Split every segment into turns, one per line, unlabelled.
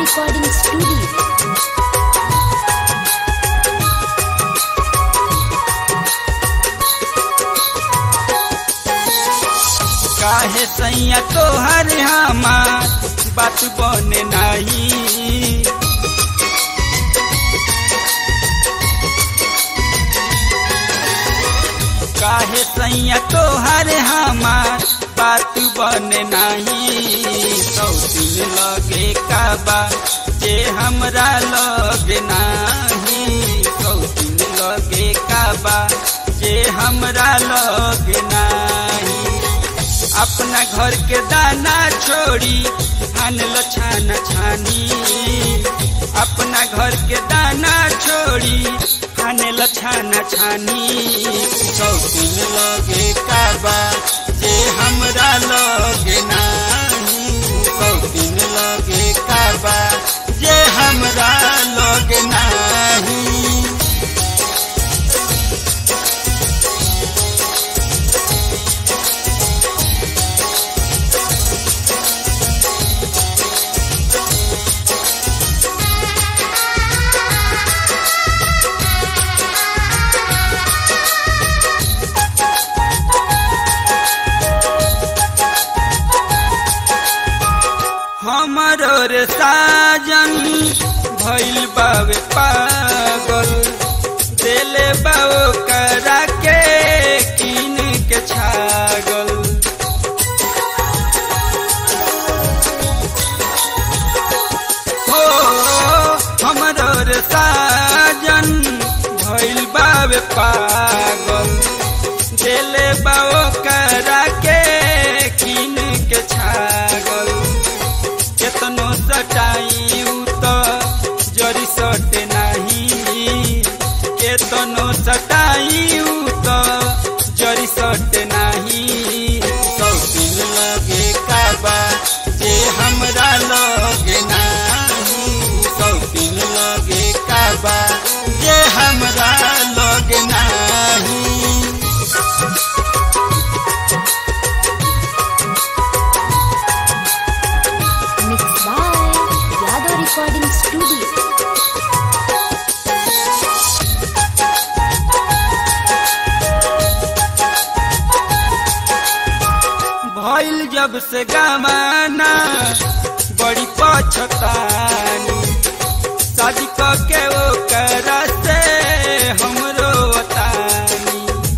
Recording Studio.
काहे सैया तोहर हमार बात बने नहीं काहे सैया तोहर हमार बात बने नहीं सौ दिन लगे काबा जे हमरा लगे नहीं सौ दिन लगे काबा जे हमरा लगे नहीं अपना घर के दाना छोड़ी आनल छाना छानी अपना घर के दाना छोड़ी आनल छाना छानी शौकीन लगे काबा जे हमरा लगे नाही शौकीन लगे काबा जे हमरा लगे नाही हमरो रे साजन भइल बावे पागल देले बाओ करा के किन के छागल हो हमरो रे साजन भइल बावे पागल देले बाओ करा के किन के छागल केतनो सटाई तो जरी सटे नाही केतनो सटाई तो जरी सटे नाही शौकीन लगे काबा जे हमरा लगे नाही शौकीन लगे काबा जे हमरा लगे नाही
Mixed by Yadav Recording Studio.
भइल जब से गमाना बड़ी पछतानी शादी क के वो करा से हमरो वतानी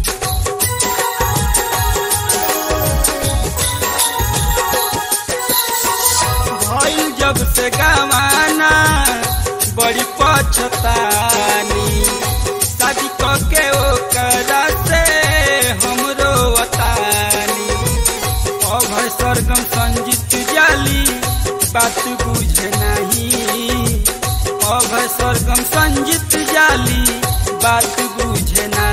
भइल जब से गमाना बड़ी पछतानी शादी क के वो करा से हमरो वतानी अभय सरगम संजीत जाली बात बुझे नहीं अभय सरगम संजीत जाली बात बुझे नहीं